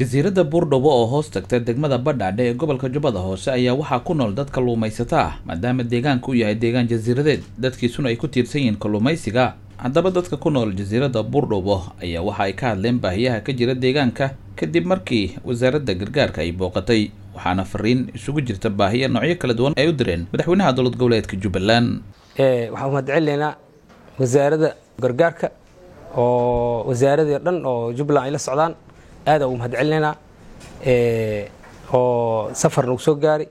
jasiiradda buurdhabo oo hoos tagta degmada badhaadhe ee gobolka jubbada hoose ayaa waxaa ku nool dad kalluumaysata ah maadaama deegaanka u yahay deegaan jasiiradeed dadkiisuna ay ku tiirsan yihiin kalluumaysiga haddaba dadka ku nool jasiiradda buurdhabo ayaa waxa ay ka hadleen baahiyaha ka jira deegaanka kadib markii wasaaradda gargaarka ay booqatay waxaana fariin isugu jirta baahiya noocyo kala duwan ay u direen madaxweynaha dowlad goboleedka jubbaland waxaan mahadcelinaynaa wasaaradda gargaarka oo wasaaradii dhan oo jubbaland ay la socdaan aada ugu mahadcelinaynaa oo safar nagu soo gaari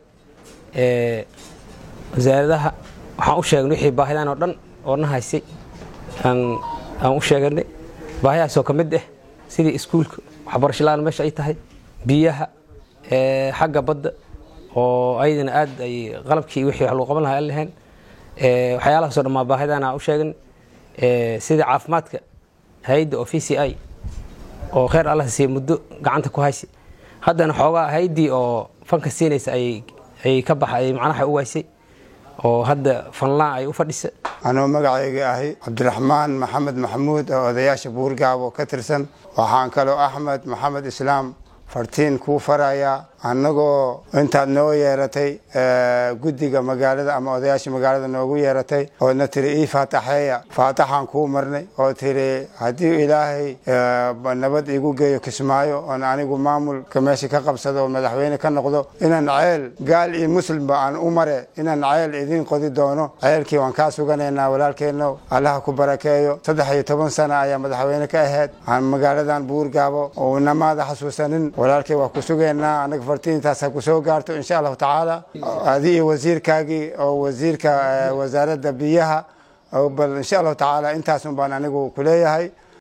wasaaradaha waxaan u sheegnay wixii baahidan oo dhan oo na haysay aan u sheeganay baahiyahaasoo ka mid ah sidii iskuulka waxbarasho la-aan meesha ay tahay biyaha xagga badda oo ayadana aad ay qalabkii wixii wax lagu qaban lahaa aan lahayn waxyaalahaasoo dhan maa baahidan aan u sheegan sida caafimaadka hay-adda oo v c i oo kheyr allah siiya muddo gacanta ku haysa haddana xoogaa hay-addii oo fanka siinaysa ay ka baxa ay macnaha u waysay oo hadda fanlaan ay u fadhisa anuu magacayga ahi cabdiraxmaan maxamed maxamuud oo odayaasha buurgaabo ka tirsan waxaan kaloo axmed maxamed islaam fartiin kuu farayaa annagoo intaad noo yeeratay guddiga magaalada ama odayaasha magaalada noogu yeeratay oodna tiri ii faataxeeya faataxaan kuu marnay oo tiri haddii ilaahay nabad igu geeyo kismaayo oon anigu maamulka meesha ka qabsado oo madaxweyne ka noqdo inaan ceel gaal iyo muslimba aan u mare inaan ceel idiin qodi doono ceelkii waan kaa suganaynaa walaalkeenno allaha ku barakeeyo saddex iyo toban sana ayaa madaxweyne ka ahayd aan magaaladan buurgaabo oo namaada xasuusanin walaalkay waa ku sugaynaa anaga fartiintaas ha ku soo gaarto insha allahu tacaala adi iyo wasiirkaagii oo wasiirka wasaaradda biyaha bal insha allahu tacaala intaasun baan anigu ku leeyahay